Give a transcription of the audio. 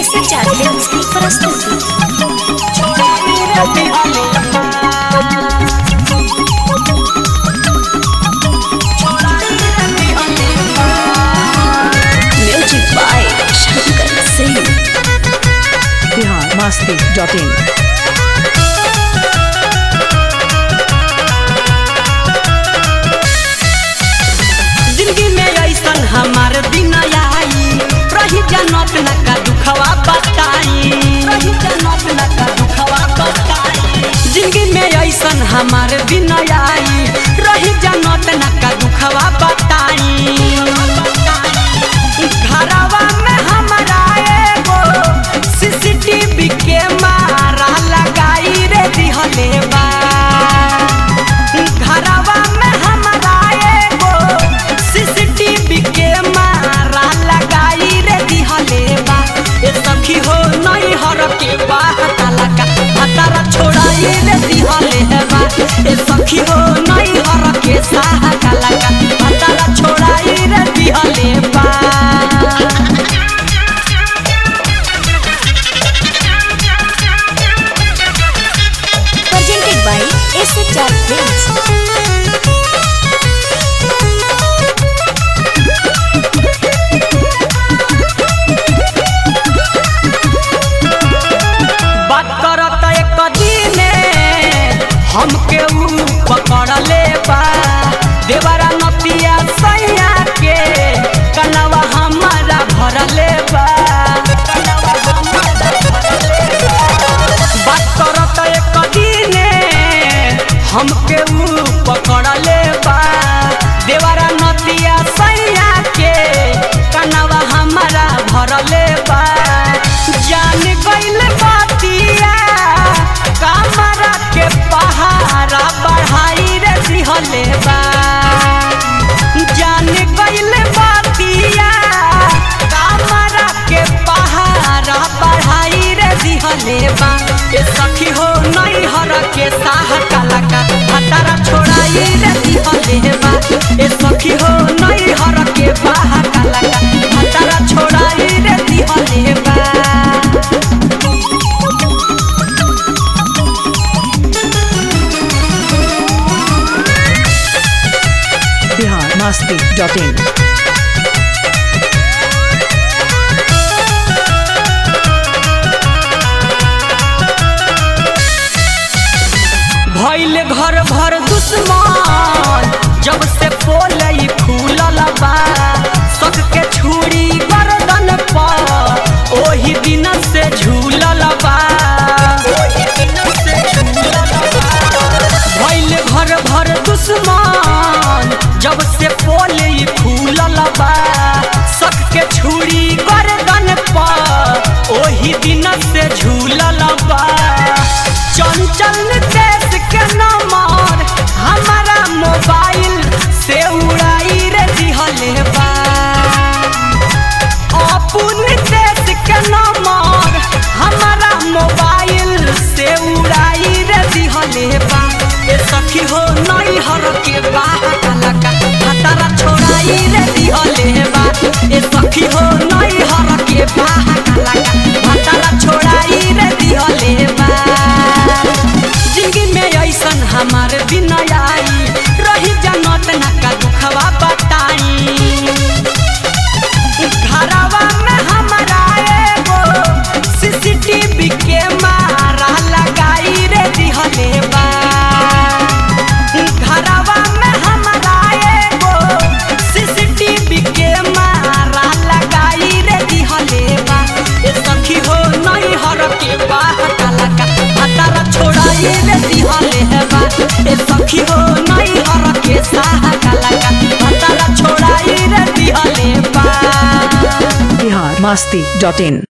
ऐसे चाहते हैं उसकी प्रस्तुति music by Shankar Singh Bihar Masti dot in जिंदगी में ऐसन हमार दिन आई रही जनत न का दुखवा बताई रही जनत न का दुखवा बताई जिंदगी में ऐसन हमार दिन आई रही जनत न का दुखवा बताई घरवा में हमारा एगो सीसीटीवी के मारा लगाई रे दिहले बा घरवा में हमारा एगो सीसीटीवी के मारा लगाई रे दिहले बा ए सखी हो नहीं हर के बा हताला का हतारा छोड़ाई रे दिहले बा ए सखी हो नहीं हर के साहा काला का हतारा छोड़ाई रे दिहले बा presented by SHR Films. बात करत एक दिने हमके ऊ पकड़ ले बा देवरा नतिया सैया के कनवा हमारा भर ले बा बात करत एक दिने हमके ऊ पकड़ ले बा देवरा नतिया सैया के कनवा हमारा भर ले बा जान गइल बातिया कमरा के पहाड़ा बढ़ाई रे दिहले बा जान गइल बातिया कमरा के पहाड़ा बढ़ाई रे दिहले बा ए सखी हो नहीं हर के साह काला का हतारा छोड़ाई रे दिहले बा ए सखी हो नहीं हर के बाह काला का हतारा छोड़ाई रे दिहले बा बिहार मस्ती डॉट इन भइल घर भर दुश्मन जब से पोलई फूलल बा सक के छुरी गर्दन पर ओही दिन से झूलल बा भइल घर भर दुश्मन जब से पोलई फूलल बा सक के छुरी गर्दन पर ओही दिन से झूलल बा चंचल देश के नंबर हमारा मोबाइल से उड़ाई रे दिहले बा अपुन देश के नंबर हमारा मोबाइल से उड़ाई रे दिहले बा ए सखी हो नहीं हर के बाह काला का हतारा छोड़ाई रे दिहले बा ए सखी हो नहीं हर के बाह काला का हतारा छोड़ाई रे दिहले बा जिंदगी में ऐसन हमार दिन आई रही जनत न का दुखवा बताई घरवा में हमारा एगो सीसीटीवी के मारा लगाई रे दिहले बा घरवा में हमारा एगो सीसीटीवी के मारा लगाई रे दिहले बा ए सखी हो नहीं हर के बा काला का हतारा छोड़ाई रे दिहले बा ए सखी हो नहीं हर के साहा काला का हतारा छोड़ाई रे दिहले बा बिहार मस्ती डॉट इन